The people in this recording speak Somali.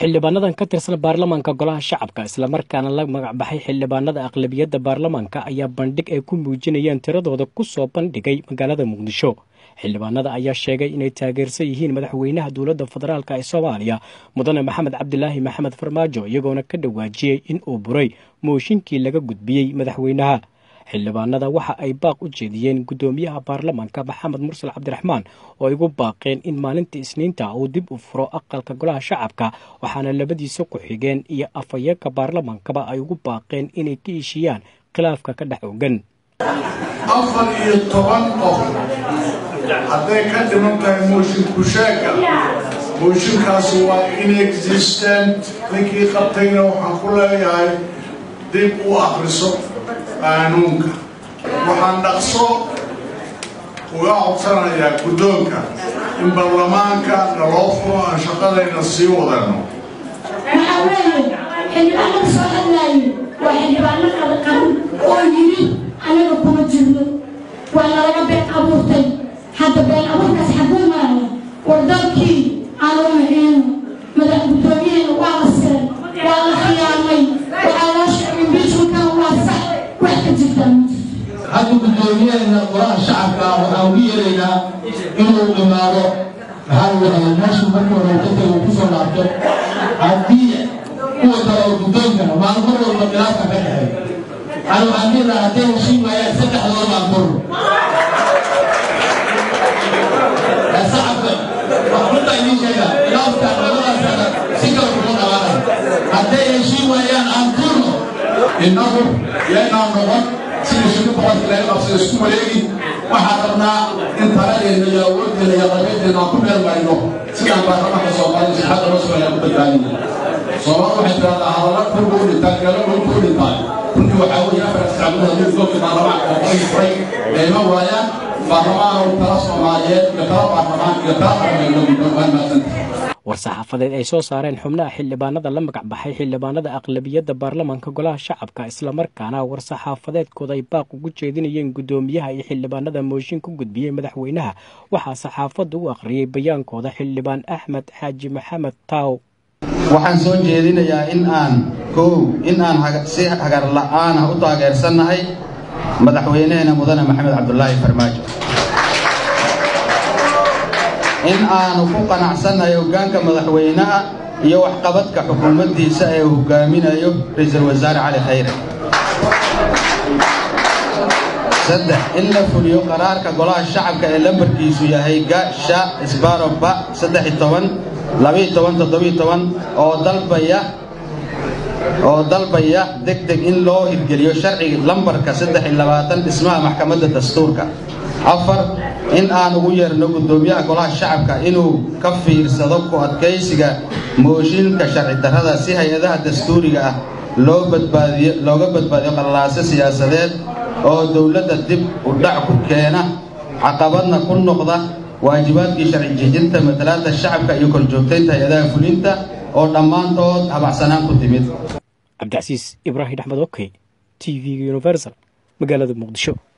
xildhibaanadan ka tirsan baarlamaanka golaha shacabka islamarkaana la magacbaxay xildhibaanada aqlabiyadda baarlamaanka ayaa bandhig ay ku muujinayeen tiradooda ku soo bandhigay magaalada muqdisho xildhibaanada ayaa sheegay inay taageersan yihiin madaxweynaha dowladda federaalk ee soomaaliya mudane maxamed cabdilaahi maxamed farmaajo iyagoona ka dhawaajiyey in uu buray mooshinkii laga gudbiyey madaxweynaha xildhibaanada waxa ay baaq u jeediyeen guddoomiyaha baarlamaanka maxamed mursal cabdiraxmaan oo ay ugu baaqeen in maalinta isniinta uu dib u furo aqalka golaha shacabka waxaana labadiisa ku-xigeen iyo afhayeenka baarlamaankaba ay ugu baaqeen inay ka heshiiyaan khilaafka ka dhex ogan afar iyo toban qof hadday ka dhiman tahay mooshin kusheega mooshinkaasi waa inexistent ninkii qabtayna waxaan ku leeyahay dib u akriso qaanuunka waxaan dhaqso uga codsanayaa guddoonka in baarlamaanka naloo furo aan shaqadayna sii wadano waxaa weeye xildhibaanada soo hadlaaye waa xildhibaano kala qaban oo yidhi anaga kuma jirno waa nalaga been abuurtay hadda been abuurkaas xaguu maraya war dalkii aan u maciino madax guddoomiyaheena waa la siray waa la khiyaamay waxaa loo sheegay imbiijmankan waa sax wax ka jirtaa ma jirto hadda guddoomiyaheena golaha shacabka waxaan ugu yeeraynaa inuu imaado maxaa ladhahay meeshu markii hore ka tago kusoo laabto haddii kuwa kale oo guddoonkana maalin mar walba khilaafka ka dhexeey ani waxaan dhihi lahaa hadday heshiin waayaan saddexdooda baan furno shacabka waxrunta idiin sheega khilaafka labadaasana si kale kuma dhawaanay hadday heshiin waayaan aan furno innagu yaynaan noqon sida shirka boqorka laga qabsada isku wareegi waxaan rabnaa in taladeena iyo awooddeena iyo qabeeddeena aan ku meel marino sidaan baarlamaanka soomaalida sixadda loo soo ku badbaadina soomaali waxay tiraahdaa hadalla kurba u dhintaan galo dhulka u dhintaan runtii waxaa weeye afar sacbuda haddii goobka baarlamaanka oo qoray furay ee ima waayaan baarlamaan tala soomaaliyeed iyo tala baarlamaan iyo tala qarmeedna guddoon waan mahadsantahay war-saxaafadeed ay soo saareen xubnaha xildhibaanada la magacbaxay xildhibaanada aqlabiyadda baarlamaanka golaha shacabka islamarkaana war-saxaafadeedkooda ay baaq ugu jeedinayeen guddoomiyaha iyo xildhibaanada mooshin ku gudbiyey madaxweynaha waxaa saxaafadda u akhriyey bayaankooda xildhibaan axmed xaaji maxamed taaw waxaan soo jeedinayaa in aan kow in aan si hagar la'aana u taageersannahay madaxweyneheena mudane maxamed cabdulaahi farmaajo in aanu ku qanacsannahay hoggaanka madaxweynaha iyo waxqabadka xukuumaddiisa ee uu hogaaminayo ra-iisul wasaare cali khayre saddex in la fuliyo qaraarka golaha shacabka ee lambarkiisu yahay ga sha isbaroba saddex iyo toban labiyo toban toddobiyo toban oo dalbaya oo dalbaya deg deg in loo hirgeliyo sharciga lambarka saddex iyo labaatan dhismaha maxkamadda dastuurka afar in aan ugu yeerno guddoomiyaha golaha shacabka inuu ka fiirsado ku adkaysiga mooshinka sharci darrada si hay-adaha dastuuriga ah loo badbaadiyo looga badbaadiyo qallaaso siyaasadeed oo dowladda dib u dhac ku keena caqabadna ku noqda waajibaadkii sharci jejinta matalaadda shacabka iyo korjoogtaynta hay-adaha fulinta oo dhammaantood habacsanaan ku timid cabdicasiis ibraahim axmed okey t v-ga universal magaalada muqdisho